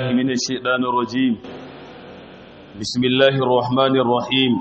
بالله من الشيطان الرجيم بسم الله الرحمن الرحيم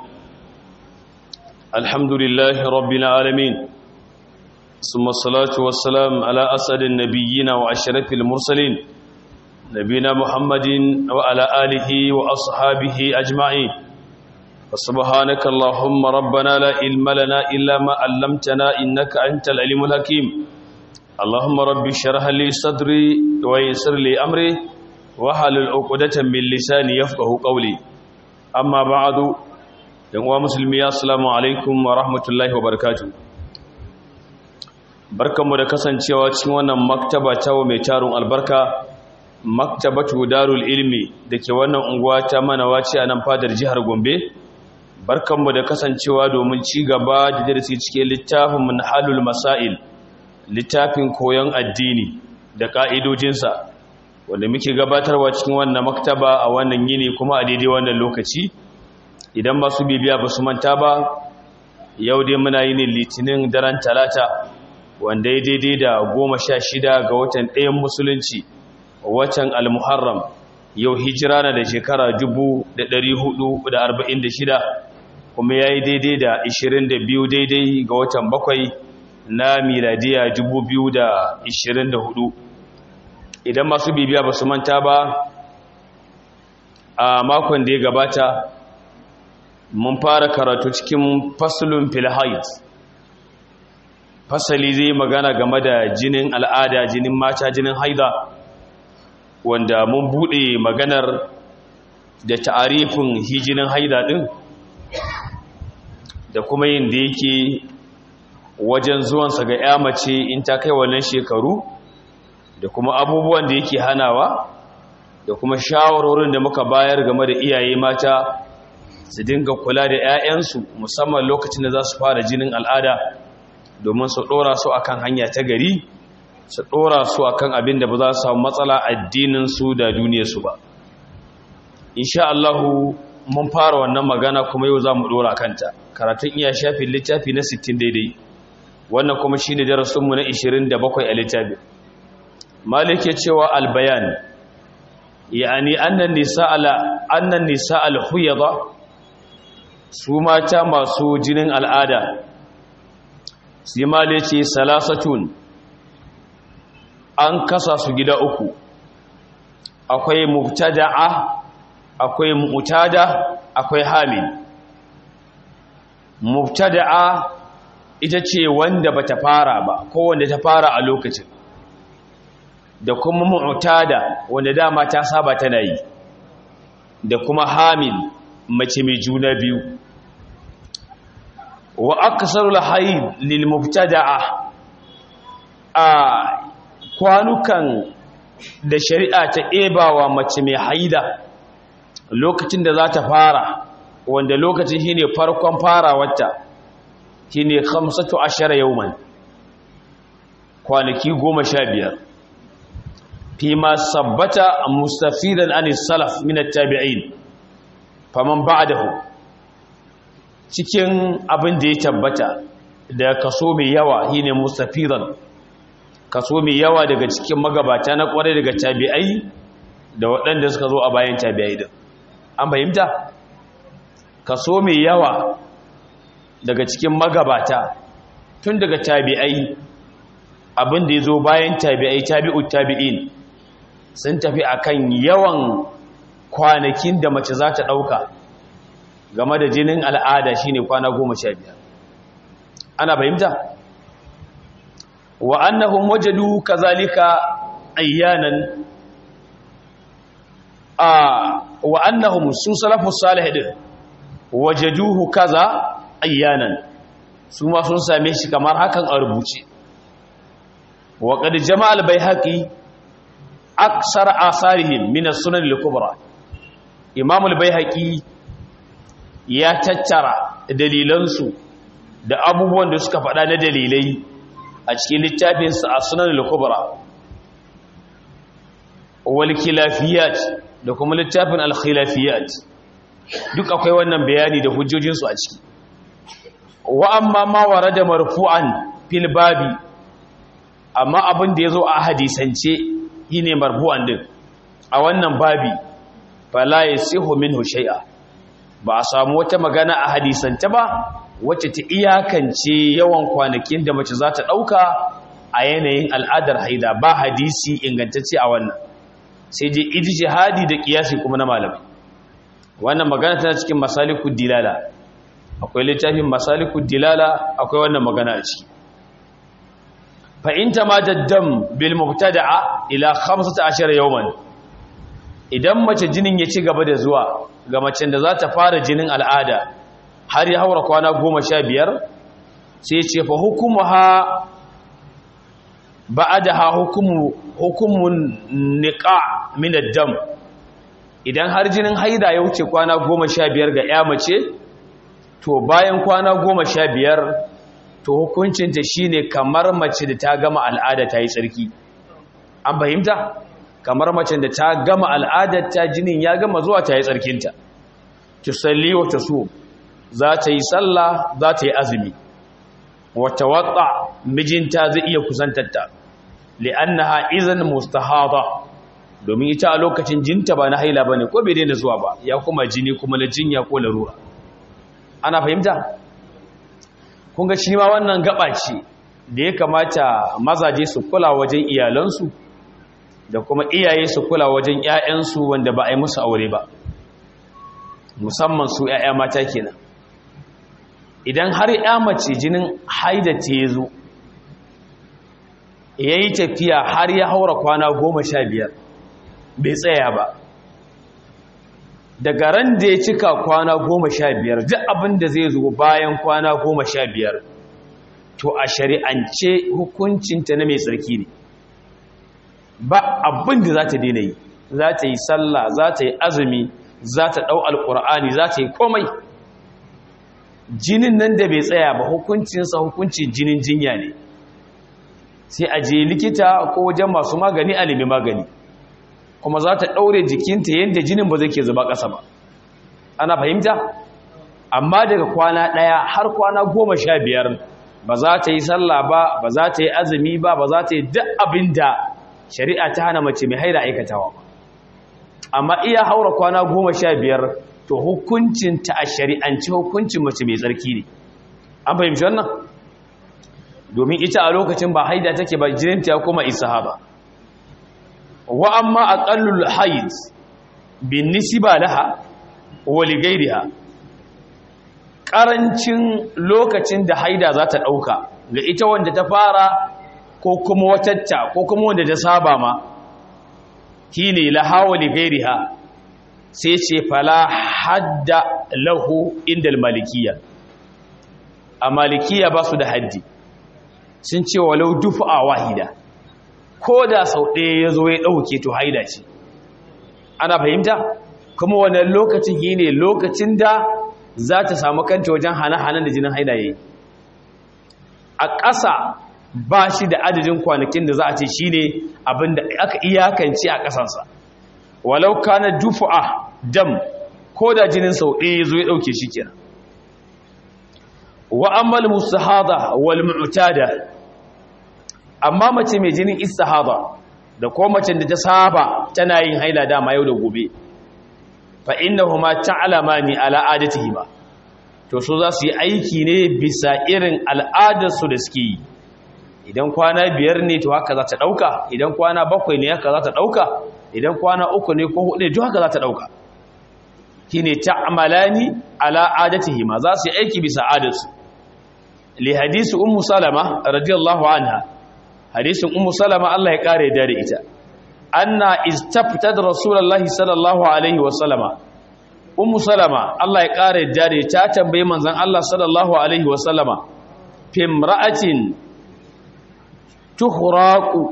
الحمد لله رب العالمين ثم الصلاة والسلام على أسد النبيين وأشرف المرسلين نبينا محمد وعلى آله وأصحابه أجمعين وسبحانك اللهم ربنا لا علم لنا إلا ما علمتنا إنك أنت العليم الحكيم اللهم رب اشرح لي صدري ويسر لي أمري wahalul uqdatan min lisani yafqahu qawli amma ba'du yan uwa musulmi assalamu alaikum wa rahmatullahi wa barakatuh barkanmu da kasancewa cikin wannan maktaba ta mai tarun albarka maktabatu darul ilmi dake wannan unguwa ta manawaci a nan fadar jihar Gombe barkanmu da kasancewa domin ci gaba da darasi cikin littafin manhalul masail littafin koyon addini da ka'idojinsa wanda muke gabatarwa cikin wannan maktaba a wannan yini kuma a daidai wannan lokaci idan ba su bibiya ba su manta ba yau dai muna yini litinin daren talata wanda ya daidai da goma sha shida ga watan ɗayan musulunci watan almuharram yau hijira na da shekara dubu da ɗari hudu da arba'in da shida kuma ya yi daidai da ishirin da biyu daidai ga watan bakwai na miladiya dubu biyu da ishirin da hudu idan masu bibiya ba su manta ba a makon da ya gabata mun fara karatu cikin fasulun filhait fasali zai magana game da jinin al'ada jinin mata jinin haida wanda mun bude maganar da ta'arifin hijinin haida din da kuma yin da yake wajen zuwansa ga ya mace in ta kai wannan shekaru da kuma abubuwan da yake hanawa da kuma shawarorin da muka bayar game da iyaye mata su dinga kula da 'ya'yansu musamman lokacin da za su fara jinin al'ada domin su ɗora su akan hanya ta gari su ɗora su akan abin da ba za su samu matsala addininsu da duniyarsu ba insha Allahu mun fara wannan magana kuma yau za mu ɗora kanta karatun iya shafin littafi na 60 daidai wannan kuma shi ne darasinmu na 27 a littafin malik ya cewa albayan yani annan nisa ala annan nisa alhuyada su mata masu jinin al'ada sai malik ce salasatun an kasa su gida uku akwai mubtada'a akwai mu'tada akwai hamil mubtada'a ita ce wanda bata fara ba ko wanda ta fara a lokacin da kuma mu'tada wanda dama ta saba tana yi da kuma hamil mace mai juna biyu wa aksarul hayd lil mubtada'a a kwanukan da shari'a ta ebawa mace mai haida lokacin da za ta fara wanda lokacin shine farkon farawarta shine 15 yawman kwanaki 15 فيما ثبت مستفيدا عن السلف من التابعين فمن بعده cikin abin da ya tabbata da kaso mai yawa shine mustafidan kaso mai yawa daga cikin magabata na kware daga tabi'ai da waɗanda suka zo a bayan tabi'ai din an fahimta kaso mai yawa daga cikin magabata tun daga tabi'ai abin da ya zo bayan tabi'ai tabi'ut tabi'in sun tafi akan yawan kwanakin da mace za ta ɗauka game da jinin al'ada shine kwana goma sha biyar ana fahimta wa annahum wajadu kazalika ayyanan a wa annahum su salafus salih din wajaduhu kaza ayyanan su ma sun same shi kamar hakan a rubuce wa qad jama'a al-baihaqi aksar asarihim min as-sunan al-kubra imam al-baihaqi ya tattara dalilansu da abubuwan da suka faɗa na dalilai a cikin littafin sa as-sunan al-kubra wal khilafiyat da kuma littafin al-khilafiyat duk akwai wannan bayani da hujjojin su a ciki wa amma ma warada marfu'an fil babi amma abin da yazo a hadisance shine marfu'an din a wannan babi fala yasihu minhu shay'a ba a samu wata magana a hadisanta ba wacce ta iyakance yawan kwanakin da mace za ta ɗauka a yanayin al'adar haida ba hadisi ingantacce a wannan sai dai ijtihadi da kiyasi kuma na malamai wannan magana tana cikin masalikud dilala akwai littafin masalikud dilala akwai wannan magana a ciki fa in tamaddam bil mubtada'a ila 15 yawman idan mace jinin ya ci gaba da zuwa ga macen da za ta fara jinin al'ada har ya haura kwana goma sha biyar sai ce fa hukumu ha ba da ha hukumun niƙa minar dam idan har jinin haida ya wuce kwana goma sha biyar ga ya mace to bayan kwana goma sha biyar to hukuncinta shine kamar mace da ta gama al'ada ta yi tsarki an fahimta? kamar macen da ta gama al'adarta jinin ya gama zuwa ta yi tsarkinta tusalli wa tasu za ta yi sallah za ta yi azumi wata watsa mijinta zai iya kusantarta li'annaha izan mustahada domin ita a lokacin jinta ba na haila bane ko bai daina zuwa ba ya kuma jini kuma na jinya ko larura ana fahimta kun ga shi ma wannan gaba ce da ya kamata mazaje su kula wajen iyalansu da kuma iyaye su kula wajen 'ya'yansu wanda ba a yi musu aure ba musamman su 'ya'ya mata kenan idan har 'ya mace jinin haida ta ya zo ya yi tafiya har ya haura kwana goma sha biyar bai tsaya ba daga ran da ya cika kwana goma sha biyar duk abin da zai zo bayan kwana goma sha biyar to a shari'ance hukuncinta na mai tsarki ne ba abin da za ta daina yi za ta yi sallah za ta yi azumi za ta ɗau alƙur'ani za ta yi komai jinin nan da bai tsaya ba hukuncinsa hukuncin jinin jinya ne sai a je likita ko wajen masu magani a nemi magani kuma za ta ɗaure jikinta yadda jinin ba zai ke zuba ƙasa ba ana fahimta amma daga kwana ɗaya har kwana goma sha biyar ba za ta yi sallah ba ba za ta yi azumi ba ba za ta yi duk abin da shari'a ta hana mace mai haida aikatawa ba amma iya haura kwana goma sha biyar to hukuncinta a shari'anci hukuncin mace mai tsarki ne an fahimci wannan domin ita a lokacin ba haida take ba jininta ya koma isa ba wa amma aqallul haid bin nisba laha wa li ghayriha karancin lokacin da haida za ta dauka ga ita wanda ta fara ko kuma watatta ko kuma wanda ta saba ma shine laha wa li ghayriha sai ce fala hadda lahu indal malikiyya a malikiyya ba su da haddi sun ce walau dufa wahida ko da sau ɗaya ya zo ya ɗauke to haida ce ana fahimta kuma wannan lokacin yi ne lokacin da za ta samu kanta wajen hana-hanan da jinin haida ya yi a ƙasa ba shi da adadin kwanakin da za a ce shi ne abinda aka iyakance a ƙasansa walau kana dufu'a dam ko da jinin sau ɗaya ya zo ya ɗauke shi kenan wa ammal mustahada wal mu'tada amma mace mai jinin istihada da ko mace da ta saba tana yin haila dama yau da gobe fa innahuma ta'lamani ala adatihima to so za su yi aiki ne bisa irin al'adar su da suke yi idan kwana biyar ne to haka za ta dauka idan kwana bakwai ne haka za ta dauka idan kwana uku ne ko hudu ne to haka za ta dauka shine ta'malani ala adatihima za su yi aiki bisa adarsu li hadisi ummu salama radiyallahu anha hadisin ummu salama Allah ya kare da ita anna istaftat rasulullahi sallallahu alaihi wa sallama ummu salama Allah ya kare da ta tambaye manzon Allah sallallahu alaihi wa sallama fimra'atin tuhraqu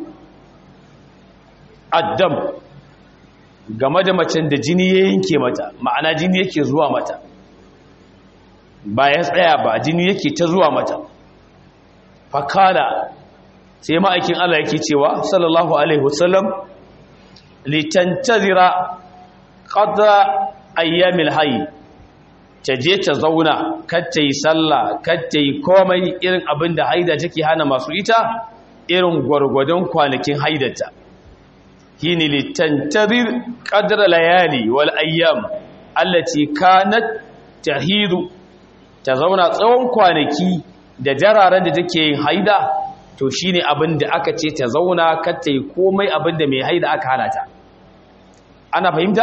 addam game da macen da jini ya yanke mata ma'ana jini yake zuwa mata ba ya tsaya ba jini yake ta zuwa mata fakala sai ma'aikin Allah yake cewa sallallahu alaihi wasallam litantazira qadra ayyamil hayy ta je ta zauna kar ta yi sallah kar ta yi komai irin abin da haida take hana masu ita irin gwargwadon kwanakin haidata hini litantadir qadra layali wal ayyam allati kanat tahidu ta zauna tsawon kwanaki da jararen da take yin haida to shine abin da aka ce ta zauna kar ta yi komai abin da mai haida aka halata ana fahimta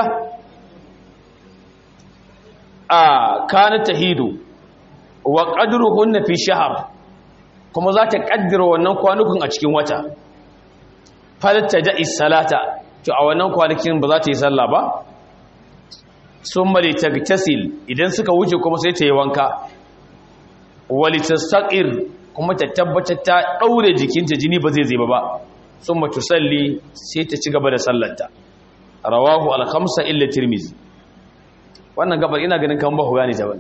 a kanat tahidu wa qadruhunna fi shahr kuma za ta kaddara wannan kwanukun a cikin wata falta da salata to a wannan kwanakin ba za ta yi sallah ba sun mali tagtasil idan suka wuce kuma sai ta yi wanka wali tastaqir kuma ta tabbatar ta daure jikinta jini ba zai zai ba sun matu salli sai ta ci gaba da sallarta rawahu al-khamsa illa tirmizi wannan gabar ina ganin kan ba huwa ne ta bane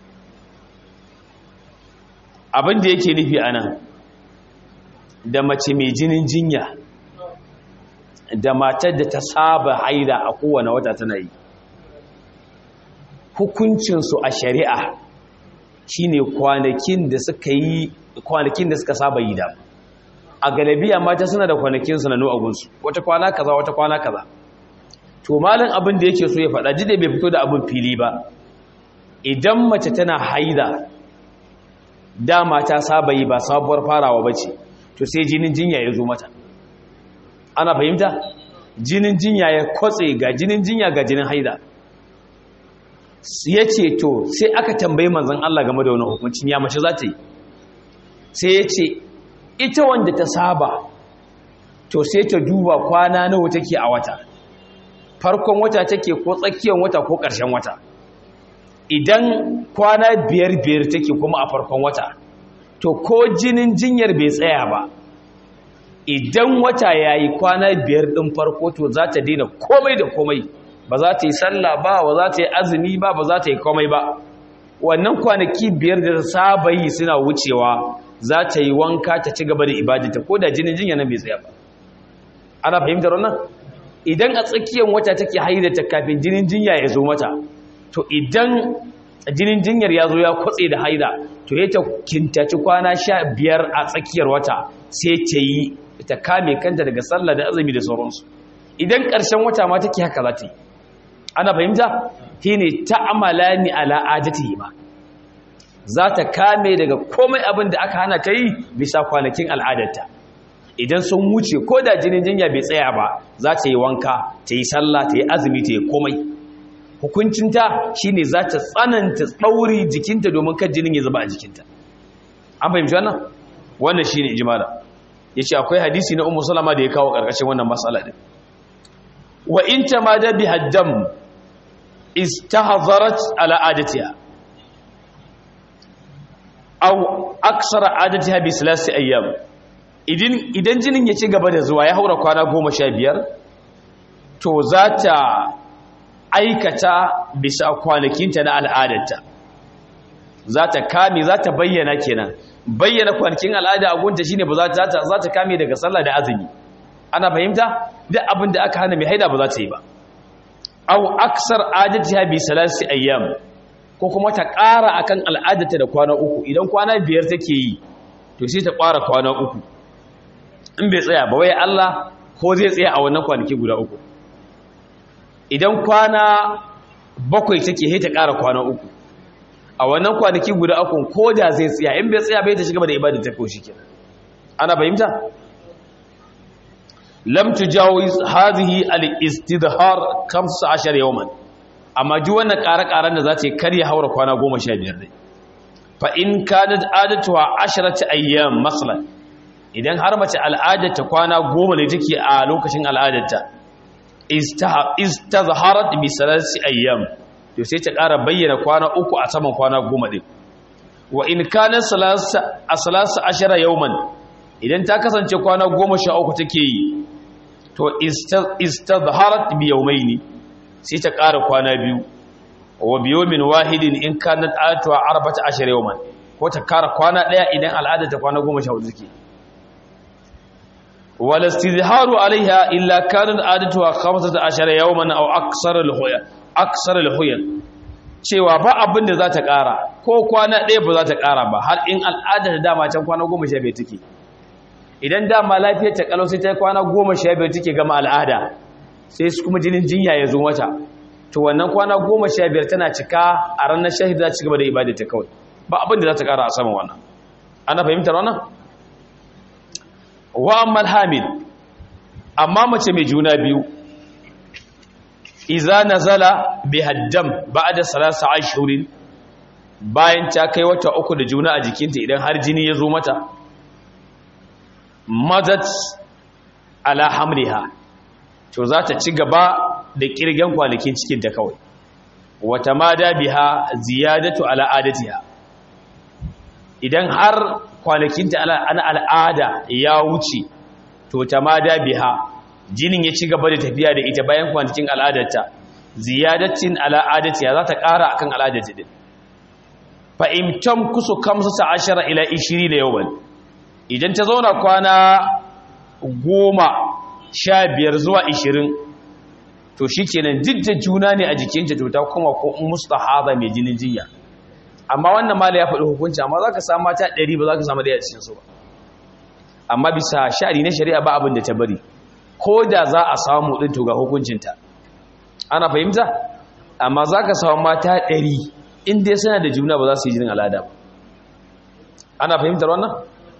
abin da yake nufi anan da mace mai jinin jinya da matar da ta saba haida a kowane wata tana yi hukuncinsu a shari'a shine kwanakin da suka yi kwanakin da suka saba yi da a galabiya mata suna da kwanakin sanannu a gunsu wata kwana kaza wata kwana kaza to malin abin da yake so ya faɗa jide bai fito da abin fili ba idan mace tana haida dama ta saba yi ba sabuwar farawa ba ce to sai jinin jinya ya zo mata ana fahimta jinin jinya ya kwatse ga jinin jinya ga jinin haida ya ce to sai aka tambayi manzan Allah game da wani hukuncin ya mace za ta yi sai ya ce ita wanda ta saba to sai ta duba kwana nawa take a wata farkon wata take ko tsakiyar wata ko ƙarshen wata idan kwana biyar biyar take kuma a farkon wata to ko jinin jinyar bai tsaya ba idan wata ya yi kwana biyar ɗin farko to za ta daina komai da komai ba za ta yi sallah ba ba za ta yi azumi ba ba za ta yi komai ba wannan kwanaki biyar da saba yi suna wucewa za ta yi wanka ta ci gaba da ibadata ko da jinin jinya nan bai tsaya ba ana fahimtar wannan idan a tsakiyar wata take haidata kafin jinin jinya ya zo mata to idan jinin jinyar ya zo ya kwatse da haida to ya ta kintaci kwana sha biyar a tsakiyar wata sai ta yi ta kame kanta daga sallah da azumi da sauransu idan ƙarshen wata ma take haka za ta yi ana fahimta shi ne ta'amala ni ala adati ba za ta kame daga komai abin da aka hana ta yi bisa kwanakin al'adarta idan sun wuce ko da jinin jinya bai tsaya ba za ta yi wanka ta yi sallah ta yi azumi ta yi komai hukuncinta shi ne za ta tsananta tsauri jikinta domin kan jinin ya zaba a jikinta an fahimci wannan wannan shi ne ijimala ya ce akwai hadisi na umu salama da ya kawo ƙarƙashin wannan matsala ɗin wa in ta ma da bi haddam istahzarat ala adatiha aw aksara adatiha bi salasi ayyam idan idan jinin ya ci gaba da zuwa ya haura kwana 15 to za ta aikata bisa kwanakinta na al'adarta za ta kame za ta bayyana kenan bayyana kwanakin al'ada a gunta shine ba za ta za ta kame daga sallah da azumi ana fahimta duk abin da aka hana mai haida ba za ta yi ba aw aksar adatiha bi salasi ayyam ko kuma ta ƙara akan al'adarta da kwana uku idan kwana biyar take yi to sai ta ƙara kwana uku in bai tsaya ba wai Allah ko zai tsaya a wannan kwanaki guda uku idan kwana bakwai take sai ta ƙara kwana uku a wannan kwanaki guda uku ko da zai tsaya in bai tsaya bai ta shiga da ibada ta koshi kenan ana fahimta lam tujawiz hadhihi al-istidhar 15 yawman amma ji wannan ƙara-ƙaran da za ta yi karya haura kwana 15 ne fa in kanat adatuha 10 ayyam masalan idan har mace al'adarta kwana 10 ne take a lokacin al'adarta istazharat bi salasi ayyam to sai ta ƙara bayyana kwana uku a saman kwana 10 din wa in kanat salasa asalasa 10 yawman idan ta kasance kwana 13 take yi to istadharat bi yawmayni sai ta ƙara kwana biyu wa bi yawmin wahidin in kanat atuwa arba'ata ashar yawman ko ta ƙara kwana daya idan al'ada ta kwana 14 take wal istidharu alaiha illa kanat adatuha 15 yawman aw aksar al-huya aksar al-huya cewa ba abin da za ta ƙara ko kwana ɗaya ba za ta ƙara ba har in al'ada da dama can kwana 15 take idan dama lafiyar ta kalau sai ta kwana goma sha biyar take gama al'ada sai su kuma jinin jinya ya zo mata to wannan kwana goma sha biyar tana cika a ranar shahida za ci gaba da ibada ta kawai ba abin da za ta kara a saman wannan ana fahimtar wannan wa ammal hamil amma mace mai juna biyu iza nazala bi haddam ba'da salasa ashhurin bayan ta kai wata uku da juna a jikinta idan har jini ya zo mata madat ala hamliha to za ta ci gaba da kirgen kwanakin cikinta kawai wata mada biha ziyadatu ala adatiha idan har kwanakinta ana al'ada ya wuce to ta mada biha jinin ya ci gaba da tafiya da ita bayan kwanakin al'adarta ziyadatin ala adatiha za ta ƙara akan al'adarta din fa imtam kusu kamsu ta ashara ila 20 yawan idan ta zauna kwana goma sha biyar zuwa ishirin to shi kenan jidda juna ne a jikinta to ta kuma ko mustahaba mai jinin jinya amma wannan mala ya faɗi hukunci amma za ka samu mata ɗari ba za ka samu ɗaya a cikinsu ba amma bisa sha'ari na shari'a ba abin da ta bari ko da za a samu ɗin to ga hukuncinta ana fahimta amma za ka samu mata ɗari in dai suna da juna ba za su yi jinin al'ada ba ana fahimtar wannan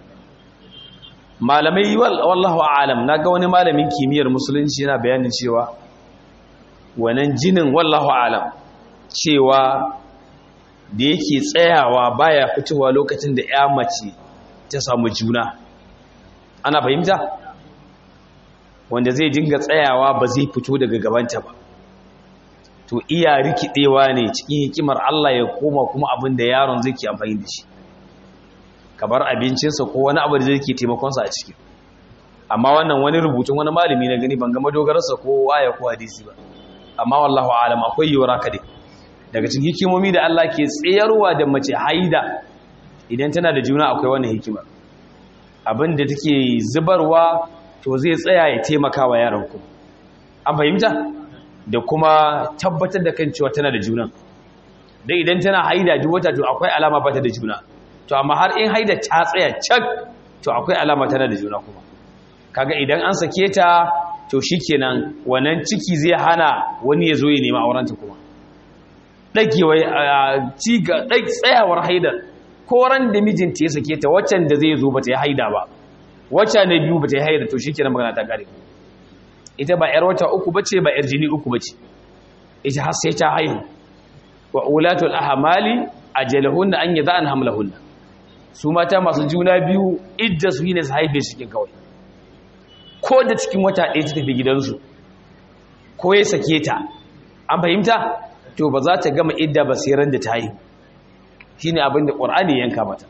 malamai wallahu a'lam naga wani malamin kimiyyar musulunci yana bayanin cewa wannan jinin wallahu a'lam cewa da yake tsayawa baya fitowa lokacin da ya mace ta samu juna ana fahimta wanda zai dinga tsayawa ba zai fito daga gabanta ba to iya rikidewa ne cikin hikimar Allah ya koma kuma abin da yaron zai ke amfani da shi kamar abincinsa ko wani abu da zai ke taimakonsa a ciki amma wannan wani rubutun wani malami na gani ban ga madogararsa ko waya ko hadisi ba amma wallahu alam akwai yiwuwar haka dai daga cikin hikimomi da Allah ke tsayarwa da mace haida idan tana da juna akwai wannan hikima abin da take zubarwa to zai tsaya ya taimaka wa yaron ku an fahimta da kuma tabbatar da kan cewa tana da juna dai idan tana haida duk wata to akwai alama ba ta da juna to amma har in haida ta tsaya cak to akwai alama tana da juna kuma kaga idan an sake ta to shikenan wannan ciki zai hana wani ya zo ya nema aurenta kuma dagewa ci ga dai tsayawar haidar ko ran da mijinta ya sake ta waccan da zai zo ba ta yi haida ba wacce na biyu ba ta yi haida to shikenan magana ta kare ita ba yar wata uku bace ba yar jini uku bace ita har sai ta haihu wa ulatul ahmali ajalahunna an yada'an hamlahunna su mata masu juna biyu idda su yi ne su haife cikin kawai ko da cikin wata ɗaya ta tafi gidansu ko ya sake ta an fahimta to ba za ta gama idda ba sai ran da ta haihu shi ne abin da ƙwar'ani yanka mata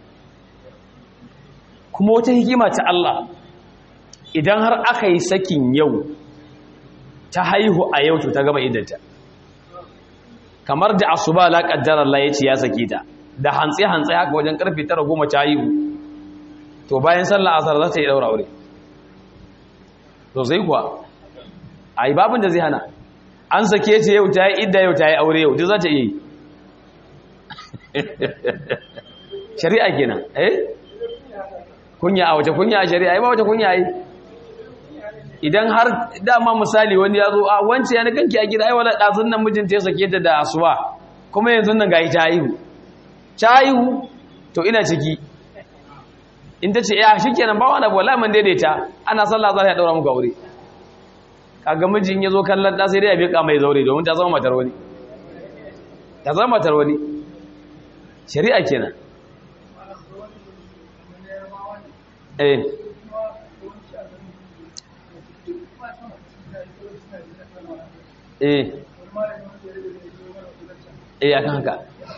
kuma wata hikima ta Allah idan har aka yi sakin yau ta haihu a yau to ta gama iddanta kamar da asuba la qaddara Allah yace ya sake ta da hantsi hantsi haka wajen karfe 9 goma ta haihu to bayan sallar asar za ta yi daura aure to sai kuwa ai babin da zai hana an sake ta yau ta yi idda yau ta yi aure yau duk za ta yi shari'a kenan eh kunya a wace kunya a shari'a ai ba wace kunya ai idan har dama misali wani ya zo a wance ya kanki a gida ai wala dazun nan mijinta ya sake ta da asuba kuma yanzu nan gayi ta haihu ta haihu to ina ciki in ta ce ya shikenan ba wani wala man daidaita ana sallah za ta daura muku aure kaga mijin ya zo kallon da sai dai ya bika mai zaure domin ta zama matar wani ta zama matar wani shari'a kenan eh eh eh akan haka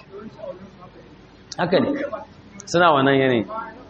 haka ne suna wannan yanayi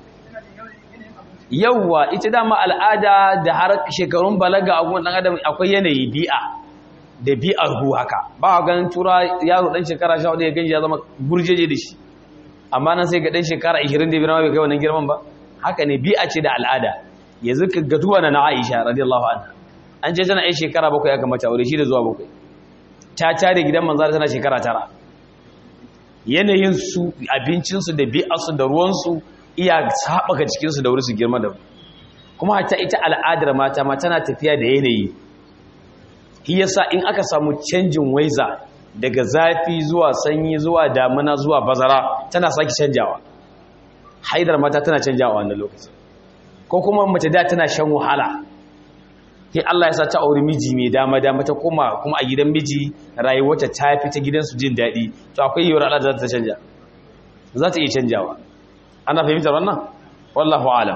yawwa ita dama al'ada da har shekarun balaga a dan adam akwai yanayi bi'a da bi'ar hu haka ba a ganin tura yaro dan shekara 14 ya ganji ya zama gurjeje da shi amma nan sai ga dan shekara 25 ma bai kai wannan girman ba haka ne bi'a ce da al'ada yanzu ka ga duwa na Aisha radiyallahu anha an ce tana ai shekara bakwai aka mata aure shi da zuwa bakwai ta tare gidan manzo tana shekara tara yanayin su abincin su da bi'ar su da ruwan su iya haɓaka cikin su da wuri su girma da kuma hatta ita al'adar mata ma tana tafiya da yanayi shi yasa in aka samu canjin waiza daga zafi zuwa sanyi zuwa damina zuwa bazara tana saki canjawa haidar mata tana canjawa wannan lokaci ko kuma mace da tana shan wahala sai Allah ya sa ta auri miji mai dama dama ta koma kuma a gidan miji rayuwarta ta fi ta gidansu jin daɗi to akwai yiwuwar Allah za ta canja za ta iya canjawa ana fahimtar wannan wallahu alam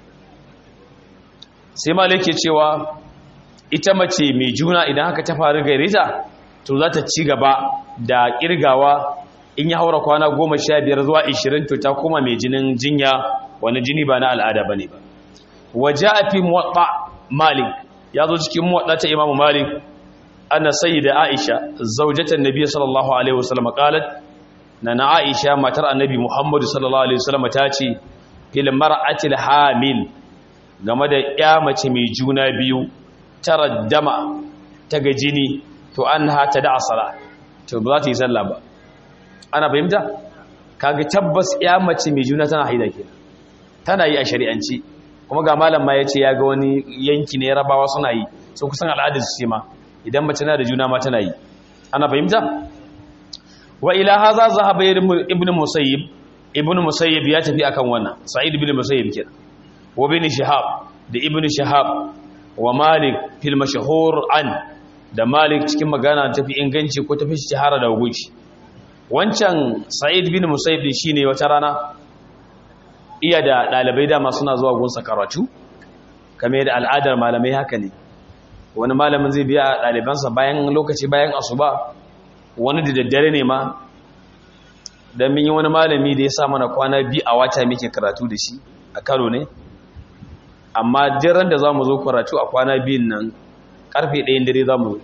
sai malik ke cewa ita mace mai juna idan haka ta faru gare ta to za ta ci gaba da kirgawa in ya haura kwana goma sha biyar zuwa ishirin to ta koma mai jinin jinya wani jini ba na al'ada ba ne ba waje a fi muwaɗa malik ya zo cikin muwaɗa ta imamu malik ana sayi da aisha zaujatan nabi sallallahu alaihi wasallam qalat na na aisha matar annabi muhammadu sallallahu alaihi wasallam ta ce fil mar'atil hamil game da ya mace mai juna biyu taraddama ta ga jini to an hata da asala to ba za ta yi sallah ba ana fahimta kaga tabbas ya mace mai juna tana haida kenan tana yi a shari'anci kuma ga malam ma yace ya ga wani yanki ne rabawa suna yi so kusan al'adar su ce ma idan mace na da juna ma tana yi ana fahimta wa ila hadha zahaba ibn musayyib ibn musayyib ya tafi akan wannan sa'id ibn musayyib kenan wa bin shihab da ibn shihab wa malik fil mashhur an da malik cikin magana tafi inganci ko tafi shahara da guci wancan sa'id bin musayyib shine wata rana iya da dalibai dama suna zuwa gunsa karatu kame da al'adar malamai haka ne wani malamin zai biya dalibansa bayan lokaci bayan asuba wani da daddare ne ma dan min yi wani malami da ya sa mana kwana biyu a wata muke karatu da shi a Kano ne amma jiran da za mu zo karatu a kwana biyun nan karfe ɗayan dare za mu zo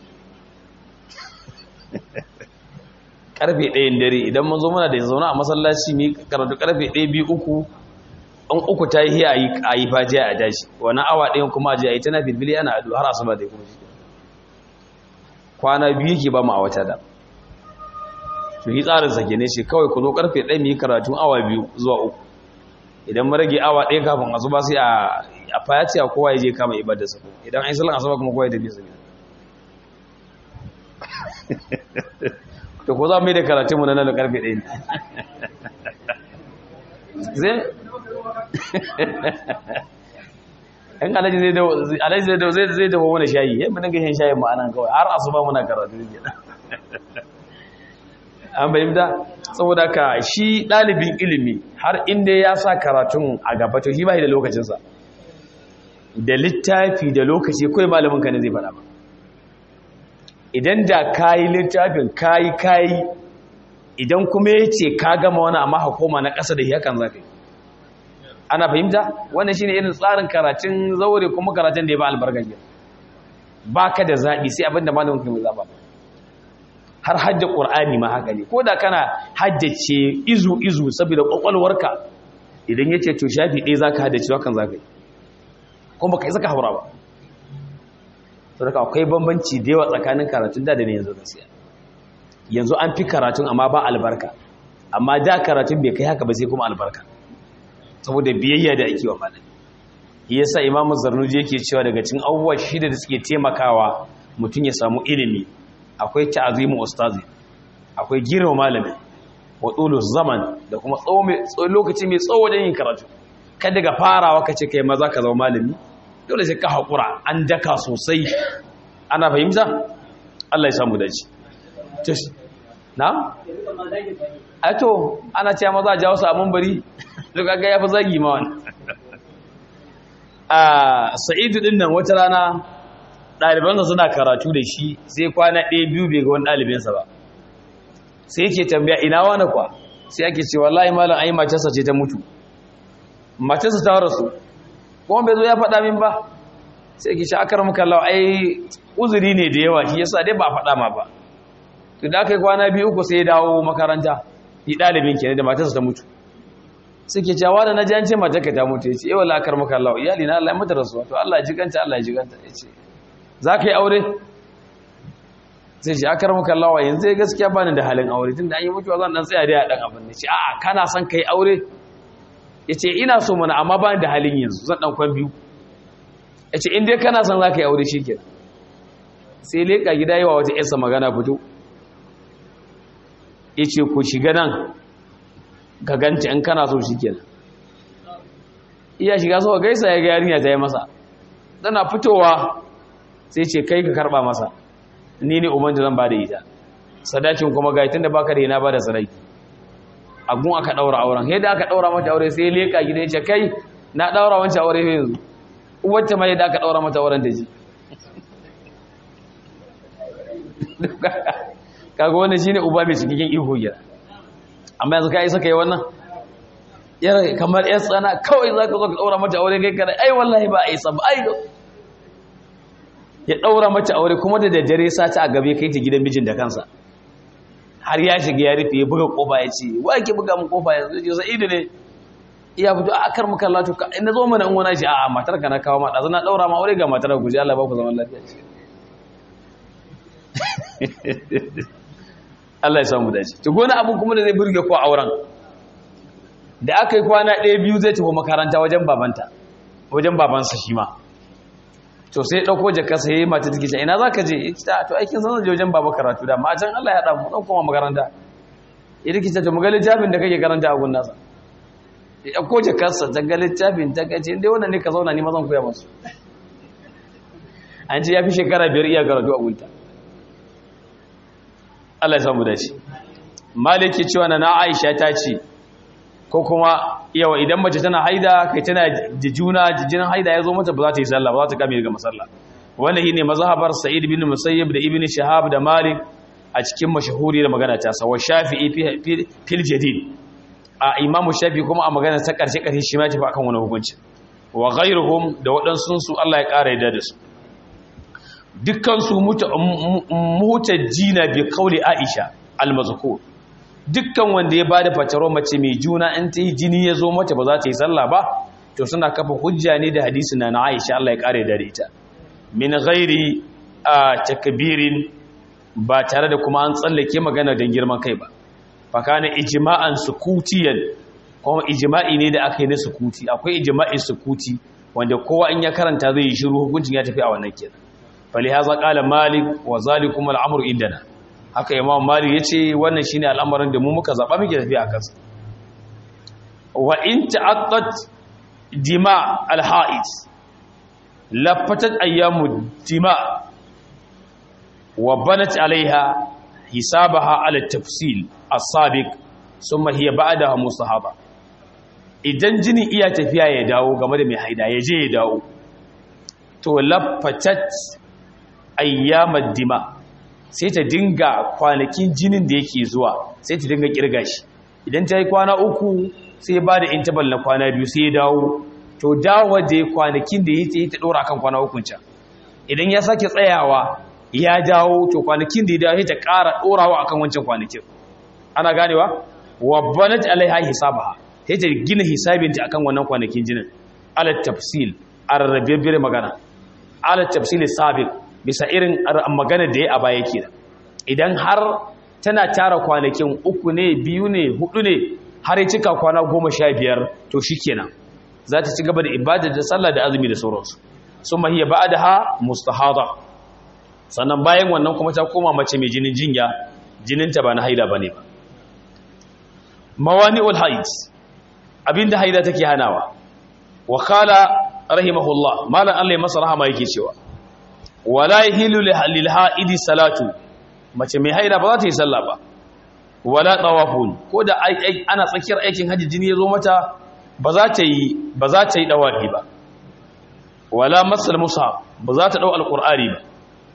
karfe ɗayan dare idan mun zo mana da zaune a masallaci mai karatu karfe ɗaya biyu uku an uku ta yi hiya a yi fajiya a daji wani awa ɗayan kuma a ji a yi tana filfili ana adu har asuba da kuma shi kwana biyu ke ba mu a wata da to yi tsarin sake ne shi kawai ku zo karfe ɗaya mu yi karatu awa biyu zuwa uku idan mu rage awa ɗaya kafin asuba sai a fayaci a kowa ya je kama ibadarsa idan an yi salon asuba kuma kowa ya tafi sa to ko za mu yi da karatun mu na nan da karfe ɗaya ne zai yan alaji zai dawo alaji zai dawo zai dawo wani shayi yamma dinga shan shayin mu anan kawai har asuba muna karatu ne an bayyana saboda ka shi ɗalibin ilimi har inda ya sa karatun a gaba to shi ba da lokacinsa da littafi da lokaci kawai malamin ka ne zai faɗa ba idan da kayi littafin kayi kayi idan kuma ya ce ka gama wani amma hakoma na ƙasa da hakan za ka yi ana fahimta wannan shine irin tsarin karatun zaure kuma karatun da ya ba albarkar gina ba ka da zaɓi sai abinda malamin ka mai zaɓa har hajjar ƙur'ani ma haka ne ko da kana hajjace izu izu saboda ƙwaƙwalwarka idan ya ce to shafi ɗaya za ka haddace hakan za ka yi kuma ka yi zaka haura ba to daga akwai bambanci da yawa tsakanin karatun da da ne yanzu gaskiya yanzu an fi karatun amma ba albarka amma da karatun bai kai haka ba sai kuma albarka saboda biyayya da ake wa malami shi yasa imamu zarnuji yake cewa daga cikin abubuwa shida da suke taimakawa mutum ya samu ilimi akwai ta'azimu ustazi akwai girma malami wa tsulu zaman da kuma lokaci mai tsawo wajen yin karatu kada ga farawa ka ce kai maza ka zama malami dole sai ka haƙura an daka sosai ana fahimta Allah ya samu dace na? ato ana cewa maza a jawo su a mambari duk aga ya fi zagi ma wani a sa'idu din nan wata rana ɗalibansa suna karatu da shi sai kwana ɗaya biyu bai ga wani ɗalibinsa ba sai yake tambaya ina wani kwa sai ake ce wallahi malam ai matarsa ce ta mutu matarsa ta rasu kuma bai zo ya faɗa min ba sai ke shi akar muka lau ai uzuri ne da yawa shi yasa dai ba faɗa ma ba to da aka yi kwana biyu uku sai ya dawo makaranta yi ɗalibin ke da matarsa ta mutu suke cewa da na ji an ce matarka ta mutu ya ce yawa la'akar muka lau iyali na Allah ya mata rasuwa to Allah ya jiganta Allah ya jiganta ya ce za ka yi aure sai ce akar muka lau yanzu ya gaskiya bani da halin aure tun da an yi mutuwa zan dan tsaya dai a ɗan abin da ce a'a kana son ka yi aure ya ce ina so mana amma ba da halin yanzu zan ɗan kwan biyu ya ce in dai kana son za ka yi aure shi kenan sai leƙa gida yi wa wata yarsa magana fito ya ce ku shiga nan ka ganci in kana so shi kenan iya shiga so gaisa ya ga yarinya ta yi masa tana fitowa sai ce kai ka karba masa ni ne umar da zan ba da ita sadakin kuma ga tun da baka da yana ba da sadaki agun aka daura auren yadda aka daura mata aure sai leka gida ya ce kai na daura wancan aure yanzu wacce mai yadda aka daura mata auren da ji kaga wannan shine uba mai cikin iko gida amma yanzu kai saka yi wannan yar kamar yar tsana kawai zaka zo ka daura mata aure kai kada ai wallahi ba ai sab ai ya daura mata aure kuma da daddare sata a gabe kai ta gidan mijin da kansa har ya shiga ya rufe ya buga kofa ya ce wa ke buga mun kofa yanzu ya sa'idu ne iya fito a kar muka latu ka ina zo mana in wani shi a'a matar ka na kawo ma dazu na daura ma aure ga matar ku ji Allah ba ku zaman lafiya ce Allah ya samu dace to gona abun kuma da zai burge ko auren da aka yi kwana ɗaya biyu zai tafi makaranta wajen babanta wajen babansa shi ma to sai ɗauko jaka sai yi mata take ina za ka je ta to aikin sanar da wajen baba karatu da ma can Allah ya haɗa mu ɗan koma makaranta ya rikita to muga littafin da kake karanta a gunnasa ya ɗauko jakarsa ta ga littafin ta kace inda wannan ne ka zauna ni mazan koya masu an ce ya fi shekara biyar iya karatu a gunta Allah ya samu dace maliki cewa na Aisha ta ce ko kuma yawa idan mace tana haida kai tana da juna jinin haida ya zo mata ba za ta yi sallah ba za ta kame daga masalla wannan shine mazhabar Sa'id bin Musayyib da Ibn Shahab da Malik a cikin mashahuri da magana ta sa wa Shafi'i fil jadid a Imam Shafi'i kuma a magana ta karshe karshe shi ma tafi akan wani hukunci wa ghayruhum da waɗansu su Allah ya ƙara yadda da su dukkan su mutajjina bi qawli Aisha al-mazkur dukkan wanda ya bada fataro mace mai juna in ta yi jini ya zo mata ba za ta yi sallah ba to suna kafa hujja ne da hadisi na Aisha Allah ya kare da ita min ghairi takbirin ba tare da kuma an tsallake magana don girman kai ba fa kana ijma'an sukutiyan kuma ijma'i ne da aka yi na sukuti akwai ijma'in sukuti wanda kowa in ya karanta zai yi shiru hukuncin ya tafi a wannan kenan falihaza qala malik wa zalikum al-amru indana haka imam malik ya ce wannan shine al'amarin da mu muka zaɓa muke tafiya a kansa wa in ta'attat dima al-ha'id lafatat ayyamu dima wa banat alaiha hisabaha ala tafsil as-sabiq thumma hiya ba'daha mustahaba idan jini iya tafiya ya dawo game da mai haida ya je ya dawo to lafatat ayyamad dima sai ta dinga kwanakin jinin da yake zuwa sai ta dinga kirga shi idan ta yi kwana uku sai ba da intabal na kwana biyu sai ya dawo to dawo da ya kwanakin da ya yi ta ɗora kan kwana ukun can idan ya sake tsayawa ya dawo to kwanakin da ya dawo sai ta ƙara ɗorawa akan wancan kwanakin ana ganewa wa banat alaiha hisabaha sai ta gina hisabinta akan wannan kwanakin jinin ala tafsil a rarrabe magana ala tafsil sabiq bisa irin magana da ya a baya ke idan har tana tara kwanakin uku ne biyu ne hudu ne har ya cika kwana goma sha biyar to shi kenan za ta ci gaba da ibada da sallah da azumi da sauransu sun mahiyya ba da ha mustahada sannan bayan wannan kuma ta koma mace mai jinin jinya jininta ba na haida ba ne ba mawani ul haid abinda haida take hanawa wa kala rahimahullah malam Allah ya masa rahama yake cewa wala yahilu lil haidi salatu mace mai haida ba za ta yi sallah ba wala tawafun ko da ana tsakiyar aikin haji jini ya zo mata ba za ta yi ba za ta yi dawafi ba wala masal mushaf ba za ta dau alqur'ani ba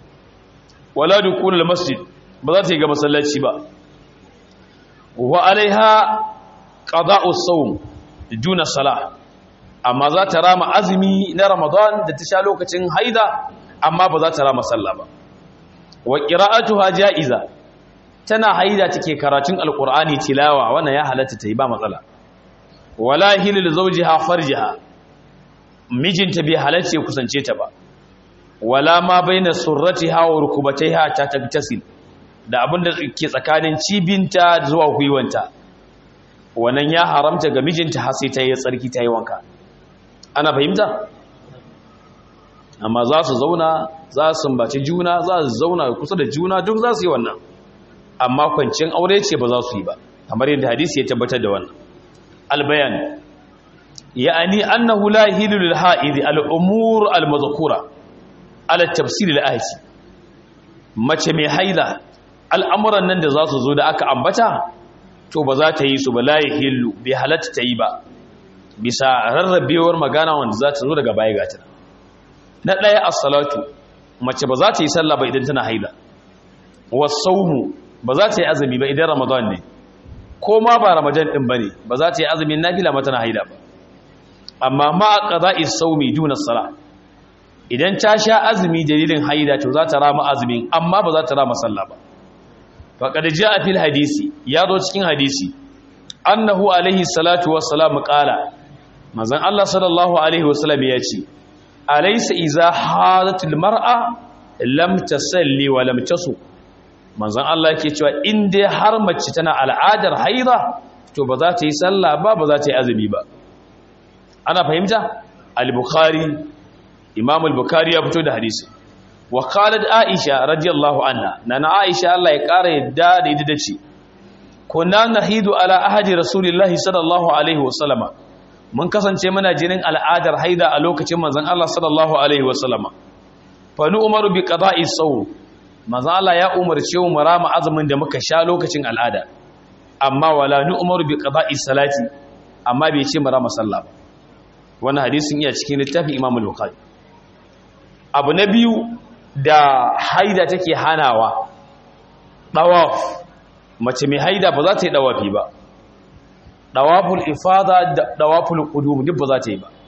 wala dukulul masjid ba za ta yi ga masallaci ba wa alaiha qada'u sawm duna salah amma za ta rama azumi na ramadan da ta sha lokacin haida amma ba za ta rama sallah ba wa qira'atuha ja'iza tana haida take karatun alqur'ani tilawa wannan ya halatta ta yi ba matsala wala hilil zawjiha farjiha mijinta bai halatta ya kusance ta ba wala ma baina surratiha wa rukubataiha ta tabtasil da abinda ke tsakanin cibinta zuwa gwiwanta wannan ya haramta ga mijinta har sai ta yi tsarki ta yi wanka ana fahimta amma za su zauna za su sumbaci juna za su zauna kusa da juna duk za su yi wannan amma kwancin aure ce ba za su yi ba kamar yadda hadisi ya tabbatar da wannan albayan ya'ani annahu la yahilu lil ha'id al umur al madhkura ala tafsir al ayati mace mai haila al'amuran nan da za su zo da aka ambata to ba za ta yi su ba la yahilu bai halatta ta yi ba bisa rarrabewar magana wanda za ta zo daga baya gata na ɗaya as-salatu mace ba za ta yi sallah ba idan tana haila was-sawmu ba za ta yi azumi ba idan ramadan ne ko ma ba ramadan din bane ba za ta yi azumin nafila mata na haila ba amma ma qada'i sawmi duna sala idan ta sha azumi dalilin haila to za ta rama azumin amma ba za ta rama sallah ba faqad jaa fil hadisi ya zo cikin hadisi annahu alaihi salatu wassalam qala manzon Allah sallallahu alaihi wasallam ya ce alaysa iza hadatul mar'a lam tasalli wa lam tasu manzon Allah yake cewa in dai har mace tana al'adar haida to ba za ta yi sallah ba ba za ta yi azumi ba ana fahimta al-bukhari imam al-bukhari ya fito da hadisi wa qalat aisha radiyallahu anha nana aisha Allah ya kara yadda da ita dace kunna nahidu ala ahadi rasulillahi sallallahu alaihi wasallama mun kasance muna jinin al'adar haida a lokacin manzon Allah sallallahu alaihi wasallama fa nu umaru bi qada'i sawm manzon Allah ya umarce mu rama azumin da muka sha lokacin al'ada amma wala nu umaru bi qada'i salati amma bai ce mu rama sallah ba wannan hadisin iya cikin littafin Imam al-Bukhari abu na biyu da haida take hanawa dawaf mace mai haida ba za ta yi dawafi ba dawaful ifada da dawaful qudum duk ba za ta yi ba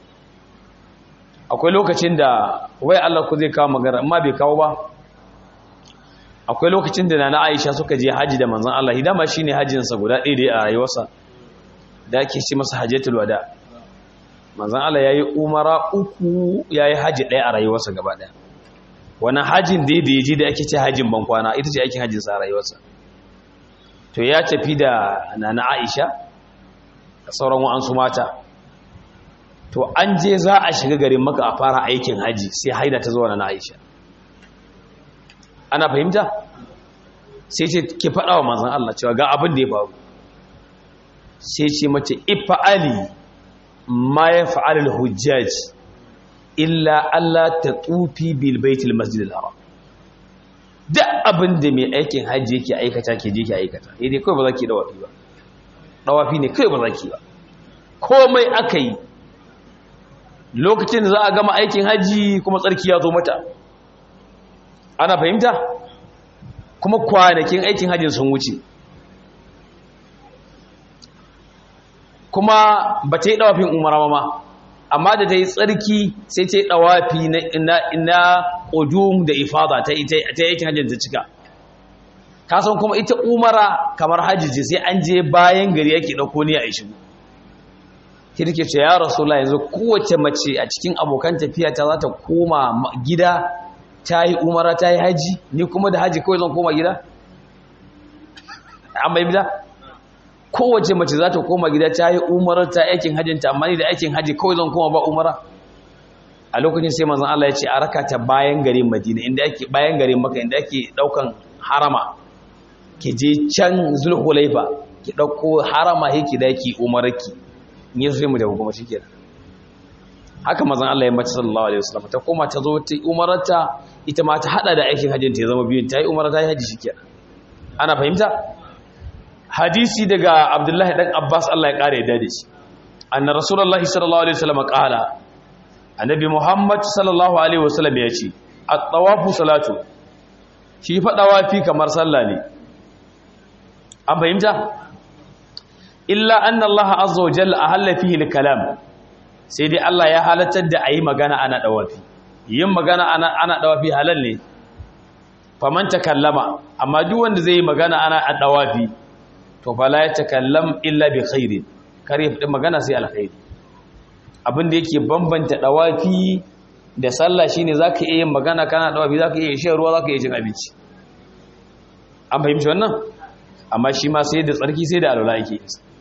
akwai lokacin da wai Allah ku zai kawo magana amma bai kawo ba akwai lokacin da nana Aisha suka je haji da manzon Allah hidama shine hajjin sa guda ɗaya da a rayuwarsa da ake ce masa hajjatul wada manzon Allah yayi umara uku yayi haji ɗaya a rayuwarsa gaba ɗaya wannan hajin da ya je da ake ce hajin bankwana ita ce aikin hajjin sa a rayuwarsa to ya tafi da nana aisha da sauran wa'ansu mata to an je za a shiga garin maka a fara aikin haji sai haida ta zuwa nana aisha ana fahimta sai ce ke faɗa wa manzan Allah cewa ga abin da ya faru sai ce mace ifa'ali ma ya fa'alil hujjaj illa Allah ta tsufi bil baitul masjidil haram duk abin da mai aikin hajji yake aikata ke je ke aikata idai kawai ba za ki dawafi ba dawafi ne kawai ba za ki ba komai aka yi lokacin da za a gama aikin hajji kuma tsarki ya zo mata ana fahimta kuma kwanakin aikin hajji sun wuce kuma ba ta yi dawafin umara ma amma da ta yi tsarki sai ta yi ɗawafi na ƙudum da ifada ta yakin hajjin ta cika kasan kuma ita umara kamar hajjiji sai an je bayan gari yake ɗauko ne a shigo kirke ce ya rasu yanzu kowace mace a cikin abokan tafiya ta za ta koma gida ta yi umara ta yi haji ni kuma da haji kawai zan koma gida an bai bida kowace mace za ta koma gida ta yi umarar ta aikin hajjinta amma ni da aikin hajji kawai zan koma ba umara a lokacin sai manzon Allah ya ce a raka ta bayan garin Madina inda ake bayan garin Makka inda ake daukan harama ki je can Zulhulaifa ki dauko harama yake da yake umarki ni sai mu da kuma shikenan haka manzon Allah ya mace sallallahu alaihi wasallam ta koma ta zo ta umararta ita ma ta hada da aikin hajjinta ya zama biyun ta yi umarata ya haji shikenan ana fahimta hadisi daga abdullahi dan abbas Allah ya kare da shi anna rasulullahi sallallahu alaihi wasallam qala annabi muhammad sallallahu alaihi wasallam ya ce at-tawafu salatu shi fa dawafi kamar sallah ne an fahimta illa anna Allah azza wa jalla ahalla fihi al-kalam sai dai Allah ya halartar da ayi magana ana dawafi yin magana ana ana dawafi halal ne faman takallama amma duk wanda zai yi magana ana a dawafi to fala ya takallam illa bi khairi kare fadi magana sai alkhairi abin da yake bambanta dawafi da sallah shine zaka iya yin magana kana dawafi zaka iya shan ruwa zaka iya cin abinci an fahimci wannan amma shi ma sai da tsarki sai da alwala yake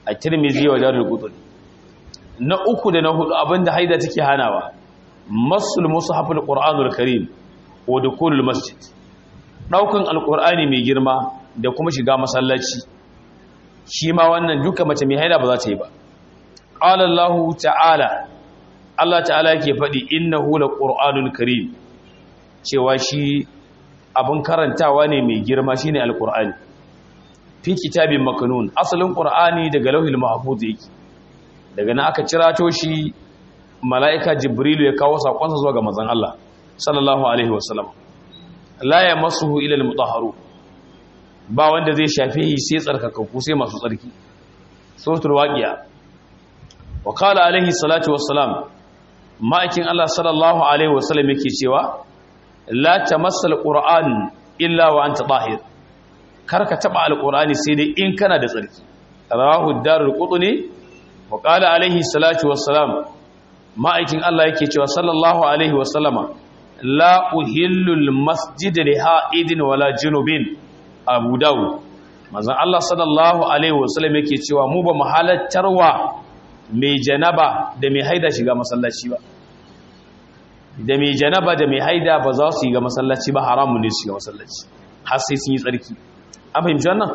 a tirmizi wa darul qutni na uku da na hudu abinda haida take hanawa masul mushaful qur'anul karim wa dukulul masjid daukan alqur'ani mai girma da kuma shiga masallaci shi ma wannan duka mace mai haida ba za ta yi ba qala allah ta'ala Allah ta'ala yake faɗi innahu laqur'anul karim cewa shi abin karantawa ne mai girma shine alqur'ani fi kitabin makanun asalin qur'ani daga lauhil mahfuz yake daga nan aka cirato shi mala'ika jibrilu ya kawo sakonsa zuwa ga manzon Allah sallallahu alaihi wasallam la yamassuhu ila almutahharu ba wanda zai shafe shi sai tsarkakakku sai masu tsarki suratul waqiya wa qala alaihi salatu wassalam ma'aikin Allah sallallahu alaihi wasallam yake cewa la tamassal qur'an illa wa anta tahir karka taba alqur'ani sai dai in kana da tsarki rawahu darul qutni wa qala alaihi salatu wassalam ma'aikin Allah yake cewa sallallahu alaihi wasallama la uhillu almasjid li ha'idin wala junubin abu dawud manzon Allah sallallahu alaihi wasallam yake cewa mu ba mu halattarwa mai janaba da mai haida shiga masallaci ba da mai janaba da mai haida ba za su yi ga masallaci ba haramun ne su shiga masallaci har sai sun yi tsarki an fahimci wannan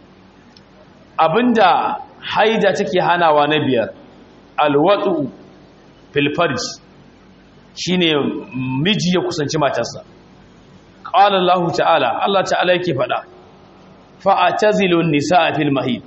abinda haida take hanawa na biyar alwatu fil farj shine miji ya kusanci matarsa qala Allah ta'ala Allah ta'ala yake faɗa fa'atazilu an-nisaa fil mahid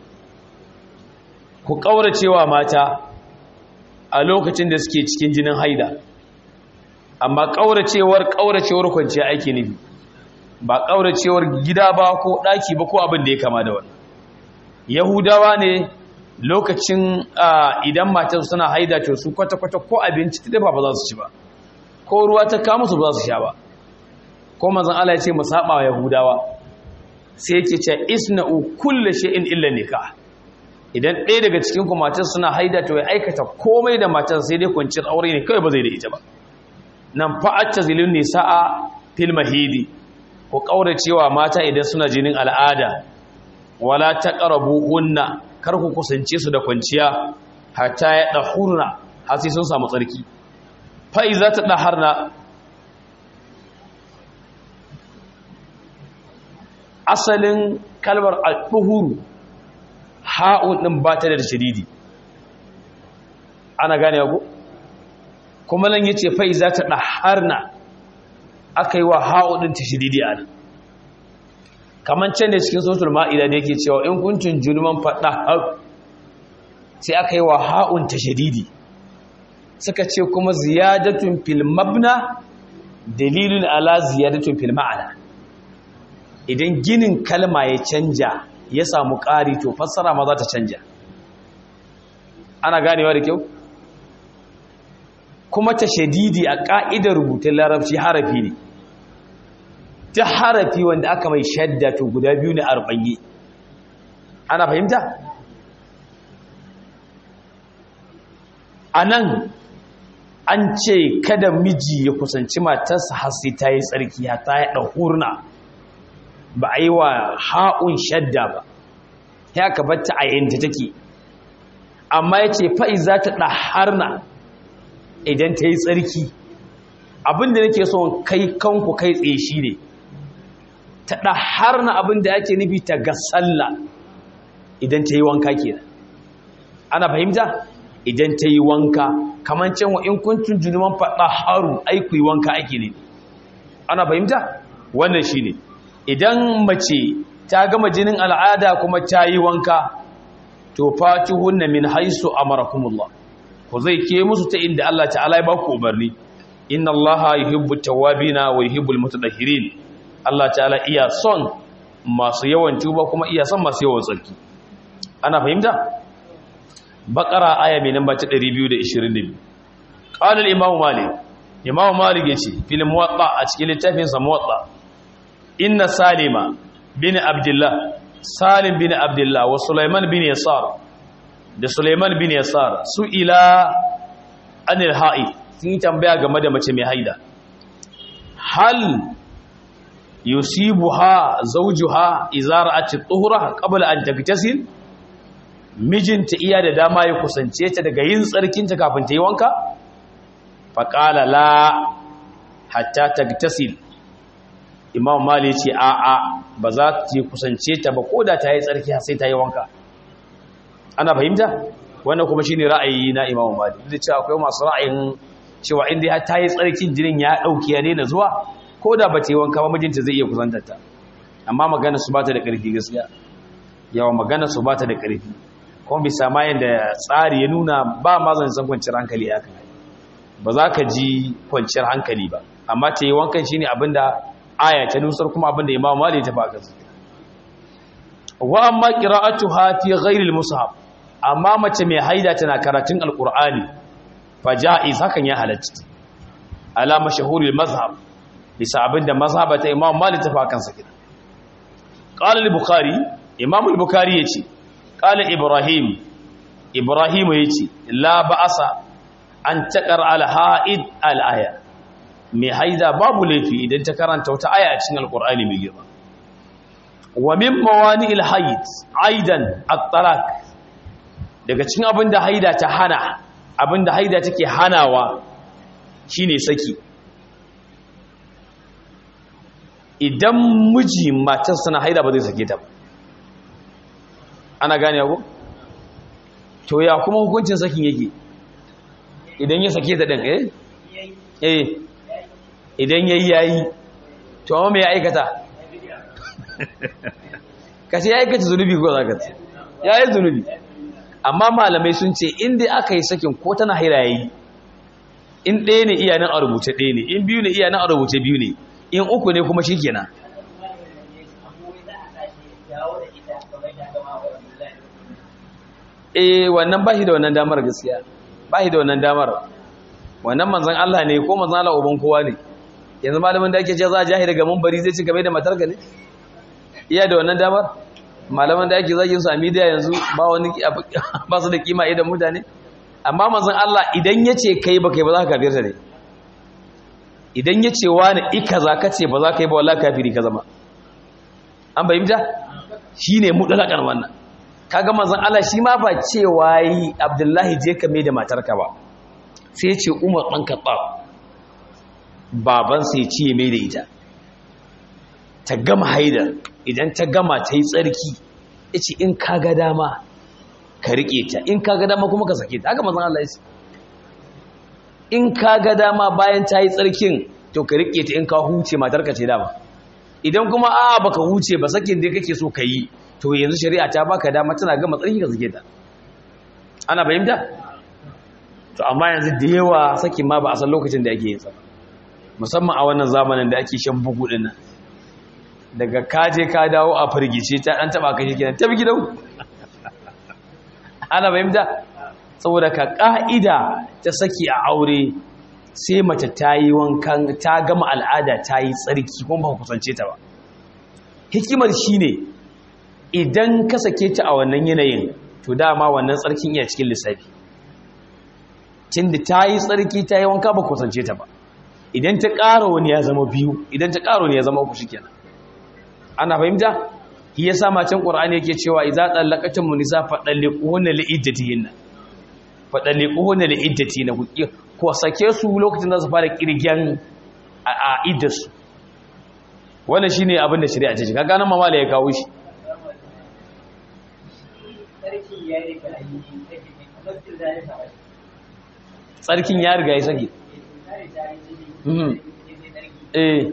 ku kauracewa mata a lokacin da suke cikin jinin haida amma kauracewar kauracewar kwanciya aiki nufi ba kauracewar gida ba ko daki ba ko abin da ya kama da wannan yahudawa ne lokacin idan matar suna haida to su kwata-kwata ko abinci ta ba ba za su ci ba ko ruwa ta kama su ba za su sha ba ko manzon Allah ya ce mu saba wa yahudawa sai yake ce isna'u kullu shay'in illa nikah idan ɗaya daga cikin ku matar suna haida to ya aikata komai da matar sai dai kwanciyar aure ne kawai ba zai da ita ba nan fa'atta zilin nisa'a fil mahidi ko kauracewa mata idan suna jinin al'ada wala taqrabuhunna kar ku kusance su da kwanciya hatta ya dahurna har sai sun samu tsarki fa iza ta daharna asalin kalmar al-duhuru ha'un din ba ta da shadidi ana gane ko kuma nan yace fa iza ta daharna akai wa ha'un din tashdidi a nan kaman can da cikin suratul ma'ida da yake cewa in kuntun julman fada sai aka yi wa ha'un tashdidi suka ce kuma ziyadatun fil mabna dalilun ala ziyadatun fil ma'ana idan ginin kalma ya canja ya samu ƙari to fassara ma za ta canja ana ganewa da kyau kuma tashdidi a ƙa'idar rubutun larabci harafi ne ta harafi wanda aka mai shadda to guda biyu ne arba'in ana fahimta a nan an ce kada miji ya kusanci matarsa har sai ta yi tsarki ta yi ɗahurna ba a yi wa ha'un shadda ba ya ka batta a yanta take amma ya ce fa'i za ta ɗaharna idan ta yi tsarki abinda nake so kai kanku kai tsaye shi ne ta ɗahar na abin da ake nufi ta ga sallah idan ta yi wanka ke ana fahimta idan ta yi wanka kamar cewa in kuntun junuman faɗa haru aiku yi wanka ake ne ana fahimta wannan shi ne idan mace ta gama jinin al'ada kuma ta yi wanka to fati hunna min haisu amarakumullah ku zai ke musu ta inda Allah ta'ala ya ba ku umarni inna allaha yuhibbu tawwabina wa yuhibbul mutatahhirin Allah ta'ala iya son masu yawan tuba kuma iya son masu yawan tsarki ana fahimta baqara aya mai namba ta 222 qala al-imam malik imam malik yace fil muwatta a cikin littafin sa muwatta inna salima bin abdullah salim bin abdullah wa sulaiman bin yasar da sulaiman bin yasar su ila anil ha'i sun tambaya game da mace mai haida hal yusibuha zawjuha idza ra'at at-tuhra qabla an taktasil mijinta iya da dama ya kusance ta daga yin tsarkinta kafin ta yi wanka faƙala la hatta tagtasil imam mali ce a a ba za ta kusance ta ba ko da ta yi tsarki sai ta yi wanka ana fahimta wannan kuma shine ra'ayi na imam mali duk da cewa akwai masu ra'ayin cewa inda ta yi tsarkin jinin ya ɗauki ya daina zuwa ko da ba ta yi wanka ba mijinta zai iya kusantar ta amma magana su ba ta da ƙarfi gaskiya yawa magana su ba ta da ƙarfi kuma bisa ma yadda tsari ya nuna ba ma zan san kwanciyar hankali ya kan ba za ka ji kwanciyar hankali ba amma ta yi wankan shine abinda aya ta nusar kuma abinda imam mali ta baka su wa amma qira'atuha fi ghairi al-mushaf amma mace mai haida tana karatun alqur'ani fa ja'iz hakan ya halatta ala mashhuri al-mazhab bisa abinda mazhabata imam mali ta baka su kida qala al-bukhari imam al-bukhari yace qala ibrahim ibrahim yace la ba'asa an taqar al-ha'id al-aya mai haida babu laifi idan ta karanta wata aya a cikin alqur'ani mai girma wa min mawani'il hayd aidan at-talaq daga cikin abinda haida ta hana abinda haida take hanawa shine saki idan miji matar sana haida ba zai sake ta ba ana gane ko to ya kuma hukuncin sakin yake idan ya sake ta din eh eh idan yayi yayi to amma me ya aikata kace ya aikata zunubi ko zaka ce yayi zunubi amma malamai sun ce in dai aka yi sakin ko tana haira yayi in ɗaya ne iya nan a rubuce ɗaya ne in biyu ne iya nan a rubuce biyu ne in uku ne kuma shikenan eh wannan ba shi da wannan damar gaskiya ba shi da wannan damar wannan manzan Allah ne ko manzan Allah uban kowa ne yanzu malamin da ake ce za a jahi daga mumbari zai ci game da matarka ne iya da wannan damar malaman da ake zagin su a media yanzu ba wani ba su da kima idan mutane amma manzan Allah idan ya ce kai ba kai ba za ka kafirta ne idan ya ce wani ika za ka ce ba za ka yi ba wallah kafiri ka zama an bayyanta shi ne mutlaƙar wannan kaga manzon Allah shi ma ba cewa yi Abdullahi je ka mai da matarka ba sai ce Umar dan Khattab baban sai ce mai da ita ta gama haidar idan ta gama ta yi tsarki yace in kaga dama ka rike ta in kaga dama kuma ka sake ta haka manzon Allah ya ce in kaga dama bayan ta yi tsarkin to ka rike ta in ka huce matarka ce dama idan kuma a baka huce ba sakin da kake so ka yi to yanzu shari'a ta baka dama tana gama tsarki ka sake ta ana fahimta to amma yanzu da yawa sakin ma ba a san lokacin da ake yin sa musamman a wannan zamanin da ake shan bugu din nan daga kaje ka dawo a firgice ta dan taba ka shikenan tabi gidan ana fahimta saboda ka ka'ida ta saki a aure sai mace ta yi wankan ta gama al'ada ta yi tsarki kuma ba kusance ta ba hikimar shine idan ka sake ta a wannan yanayin to dama wannan tsarkin iya cikin lissafi tunda ta yi tsarki ta yi wanka ba kusance ta ba idan ta ƙara wani ya zama biyu idan ta ƙara wani ya zama uku shikenan ana fahimta shi yasa macen qur'ani yake cewa idza tallaqatum nisa fadalliquhunna li'iddatihinna fadalliquhunna li'iddatihinna ko sake su lokacin da su fara kirgen a iddarsu wannan shine abin da shari'a ce kaga nan mamala ya kawo shi tsarkin ya riga ya sake eh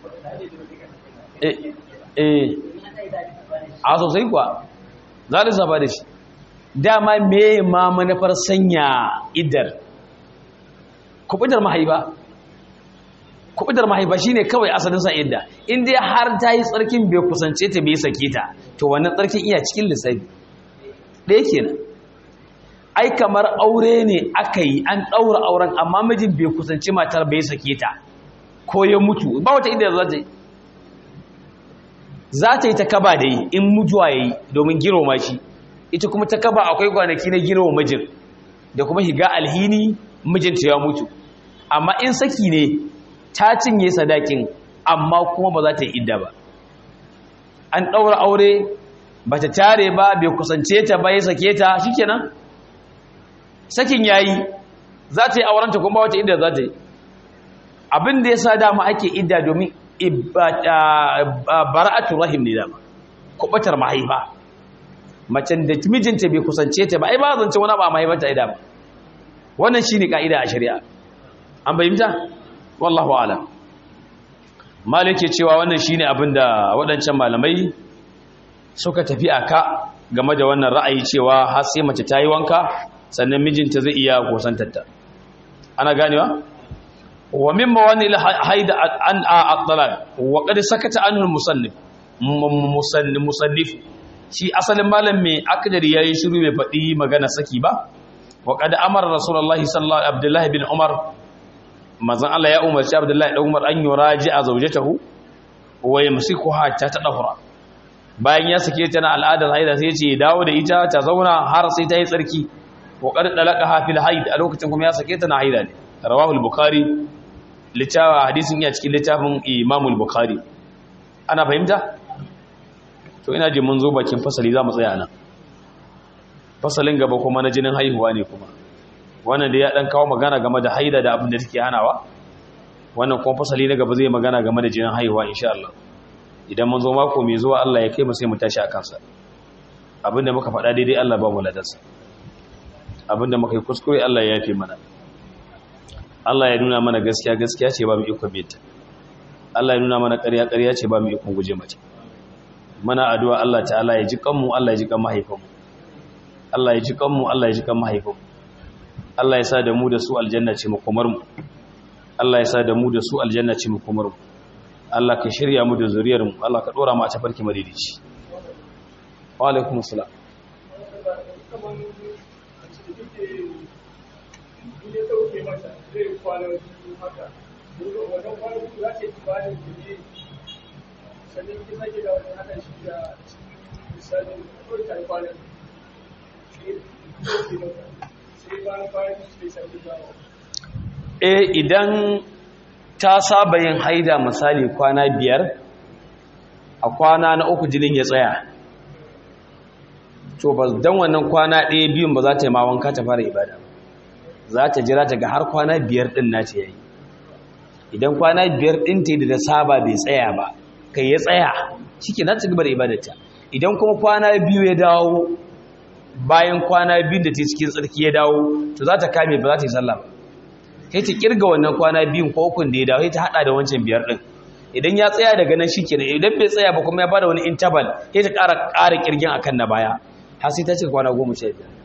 eh a sosai kuwa za a lissafa da shi dama me ma manufar sanya idar kubutar mahaifa kubutar mahaifa shine kawai asalin sa idda in dai har ta yi tsarkin bai kusance ta bai sake ta to wannan tsarkin iya cikin lissafi ɗaya kenan ai kamar aure ne aka yi an ɗaura auren amma mijin bai kusanci matar bai sake ta ko ya mutu ba wata idda za ta yi za ta yi ta kaba da yi in mutuwa ya yi domin girma shi ita kuma ta kaba akwai kwanaki na girma mijin da kuma higa alhini mijinta ya mutu amma in saki ne ta cinye sadakin amma kuma ba za ta yi idda ba an ɗaura aure bata tare ba bai kusance ta ba ya sake ta shikenan sakin yayi za ta yi aurenta kuma wata inda za ta yi abin da yasa dama ake idda domin bara'atu rahim ne dama kubatar mahaifa macen da mijinta bai kusance ta ba ai ba zance wani ba mahaifanta ida ba wannan shine kaida a shari'a an bayyana wallahu a'lam malike cewa wannan shine abin da waɗancan malamai suka tafi aka game da wannan ra'ayi cewa har sai mace ta yi wanka sannan mijinta zai iya kusantarta ana ganewa wa mimma wani haida an at-talaq wa qad sakata anhu al-musannif musannif shi asalin malam mai akdari yayi shiru bai faɗi magana saki ba wa qad amara rasulullahi sallallahu alaihi abdullahi bin umar manzon Allah ya umarci abdullahi dan umar an yuraji'a zawjatahu wa yamsikuha ta tadahura bayan ya sake ta na al'adar haida sai ya ce dawo da ita ta zauna har sai ta yi tsarki wa qad dalaqaha fil haid a lokacin kuma ya sake ta na haida ne rawahu al-bukhari littawa hadisin ya cikin littafin Imam al-Bukhari ana fahimta to ina ji mun zo bakin fasali za mu tsaya nan fasalin gaba kuma na jinin haihuwa ne kuma wannan da ya dan kawo magana game da haida da abin da take hanawa wannan kuma fasali na gaba zai magana game da jinin haihuwa insha Allah idan mun zo mako mai zuwa Allah ya kai mu sai mu tashi a kansa abinda muka faɗa daidai Allah ba mu ladarsa abinda muka yi kuskure Allah ya yafe mana Allah ya nuna mana gaskiya gaskiya ce ba mu iko binta Allah ya nuna mana ƙarya ƙarya ce ba mu iko guje mata mana addu'a Allah ta'ala ya ji kanmu Allah ya ji kan mahaifanmu Allah ya ji kanmu Allah ya ji kan mahaifanmu Allah ya sa da mu da su aljanna ce makomar mu Allah ya sa da mu da su aljanna ce makomar mu Allah ka shirya mu da zuriyar mu Allah ka dora mu a tafarki madidici wa alaikum assalam zai kwana biyu haka wannan kwana biyu za ta yi bayan kuɗi sannan ki sake da wani haka shi da misalin kawai ta yi kwana sai bayan kwana biyu sai sake dawo eh idan ta saba yin haida misali kwana biyar a kwana na uku jinin ya tsaya to ba dan wannan kwana ɗaya biyun ba za ta yi ma wanka ta fara ibada za ta jira ta ga har kwana biyar ɗin na ce yayi idan kwana biyar ɗin ta da saba bai tsaya ba kai ya tsaya shike na ci gaba da ibadarta idan kuma kwana biyu ya dawo bayan kwana biyu da ta cikin tsarki ya dawo to za ta kame ba za ta yi sallah ba kai ta kirga wannan kwana biyun ko ukun da ya dawo sai ta hada da wancan biyar ɗin idan ya tsaya daga nan shikenan idan bai tsaya ba kuma ya bada wani interval sai ta ƙara ƙara kirgin akan na baya har sai ta cika kwana goma sha biyar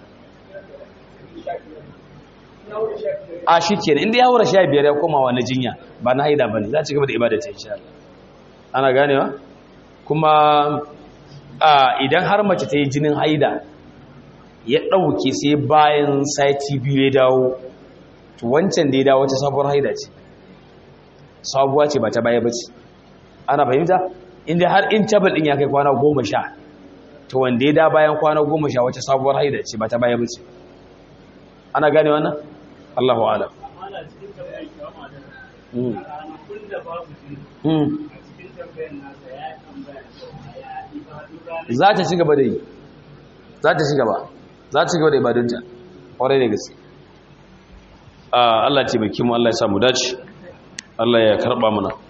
a shi ke inda ya wura sha biyar ya koma wani jinya ba na haida ba ne za ci gaba da ibada ta insha Allah ana ganewa kuma idan har mace ta yi jinin haida ya ɗauke sai bayan sati biyu ya dawo to wancan da ya dawo wata sabuwar haida ce sabuwa ce ba ta baya ba ce ana fahimta inda har in tabal ɗin ya kai kwana goma sha to wanda ya da bayan kwana goma sha wata sabuwar haida ce ba ta baya ba ce ana gane wannan Allahu alam za ta ci gaba da yi za ta ci gaba za ta ci gaba da ibadunta ƙwarai da gaske Allah ce baki mu Allah ya samu dace Allah ya karɓa mana